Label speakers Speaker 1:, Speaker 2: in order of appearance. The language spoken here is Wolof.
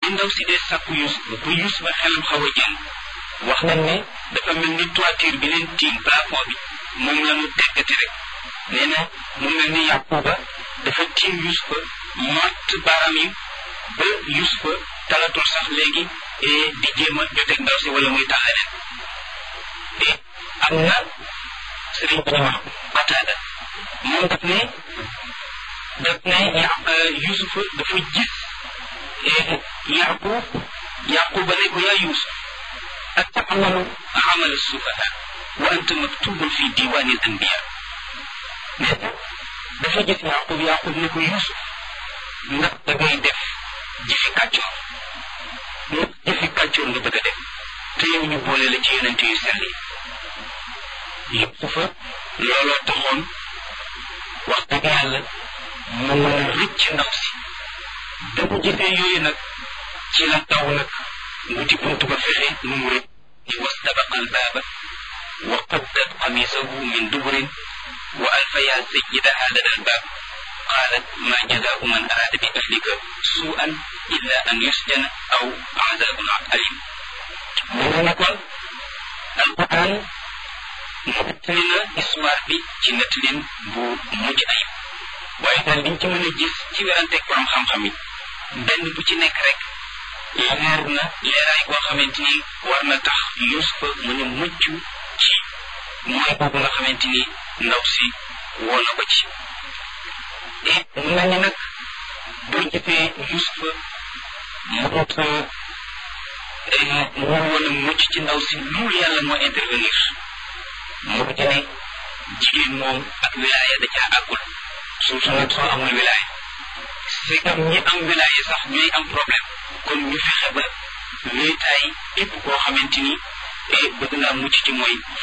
Speaker 1: ndaw si dee sàkku Yuusuf ba Yuusuf ba xelam xaw a jël wax nañ ne dafa mel ni toiture bi leen tiim plafond bi moom la mu teggati rek nee na mu mel ni Yaquba dafa tiim Yuusufa mott baaraam yi ba Yuusufa talatul sax léegi di jéem a joteeg ndaw si wala muy tax leneen te am na sëriñ bu ñu wax Qataada moom daf ne daf ne Yuusufa dafa gis Yaqub Yaquba ne ko yaa Yuusuf atamalu amal sufaha wa anta maktubun fi diwani al anbiya nee na dafa gis Yaqub Yaqub ne ko Yuusuf ndax da ngay def jëfi kàccoor ndax jëfi kàccoor nga bëgg a def te yow ñu boole la ci yonent yu sell yi Yuusufa looloo taxoon wax dëgg yàlla mu mën a rëcc ndaw si da ko gisee yooyu nag ci la taw nag wuti buntu ba fexe nu mu rëcc ni wastabaqa albaaba wa qaddat qamisahu min duburin wa alfaya sayyidaha lada albaab qaalat ma jazaau man araada bi ahlika suu'an illa an yusjana aw azabun alim mu ne kon alquran nettali na histoire bi ci nettalin bu mujj ayib waaye daal liñ ci mën a gis ci weranteeg borom xam-xam yi benn bu ci nekk rek leer na leeraay boo xamante ni war na tax Yuusufa mën a mucc ci mooy boobu nga xamante ni ndaw si woo na ko ci et mu mel ni nag boo gisee Yuusufa mënut mu woon a mucc ci ndaw si loolu yàlla moo intervenir moo di ne jigéen moom ak wilaaya da caa àggul surtout nag soo amul wilaaya c'est comme ñi am wilaaya sax ñooy am problème kon ñu fexe ba wéetaay képp koo xamante ni bëgg naa mucc ci mooy